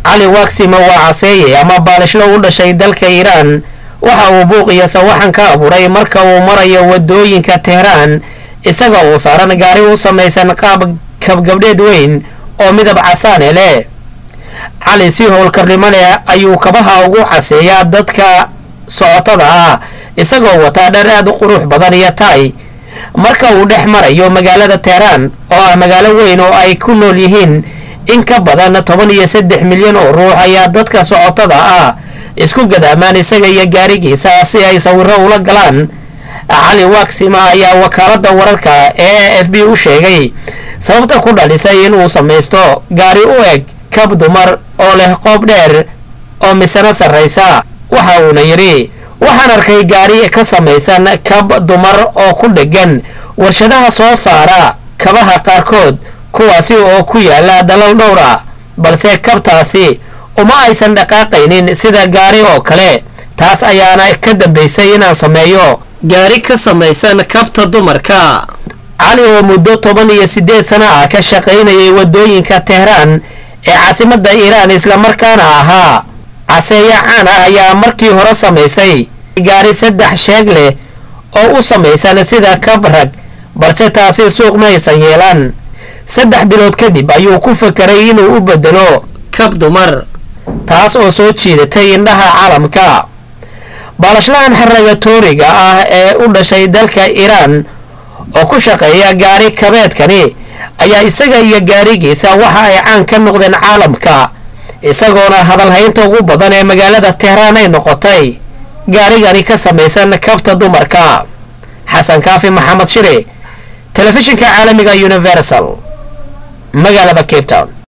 cali waksima waa caseeye ama baalishlo u dhashay dalka iiraan waxa uu buuqiyo sawaxan ka abuuray marka uu marayo wadooyinka teheraan isaga uu saaran gaari u samaysan qaab kabgabdheed weyn oo midab casaane leh cali si howlkarnimo leh ayuu kabaha ugu caseeyaa dadka socotada ah isagoo wataa dhar aad u qurux badan iyo taay marka uu dhex marayo magaalada teheraan oo ah magaalo weyn oo ay ku nool yihiin in ka badan toban iyo saddex milyan oo ruux ayaa dadka socotada ah isku gadaamaan isaga iyo gaarigiisa si ay sawiro ula galaan cali waksima ayaa wakaalada wararka ee a f b u sheegay sababta ku dhalisay inuu samaysto gaari u eg kab dumar oo leh qoob dheer oo misano sarraysa waxa uuna yidhi waxaan arkay gaari ka samaysan kab dumar oo ku dheggan warshadaha soo saara kabaha qaarkood kuwaasi oo ku yaala dalal dhowra balse kabtaasi uma aysan dhaqaaqaynin sida gaari oo kale taas ayaana ka dambaysay inaan sameeyo gaari ka samaysan kabta dumarka cali oo muddo toban iyo siddeed sano ah ka shaqaynayay waddooyinka teheraan ee caasimadda iiraan islamarkaana ahaa caseeya caan ah ayaa markii hore samaystay gaari saddex sheeg leh oo u samaysan sida kab rag balse taasi suuq ma aysan yeelan saddex bilood kadib ayuu ku fakeray inuu u bedelo kab dumar taas oo soo jiidatay indhaha caalamka baalashlahan xaragatooriga ah ee u dhashay dalka iiraan oo ku shaqeeya gaari kabeedkani ayaa isaga iyo gaarigiisa waxa ay caan ka noqdeen caalamka isagoona hadalhaynta ugu badan ee magaalada tehraan ay noqotay gaarigani ka samaysan kabta dumarka xasan kaafi maxamed shire telefishinka caalamiga universal magaalada cape town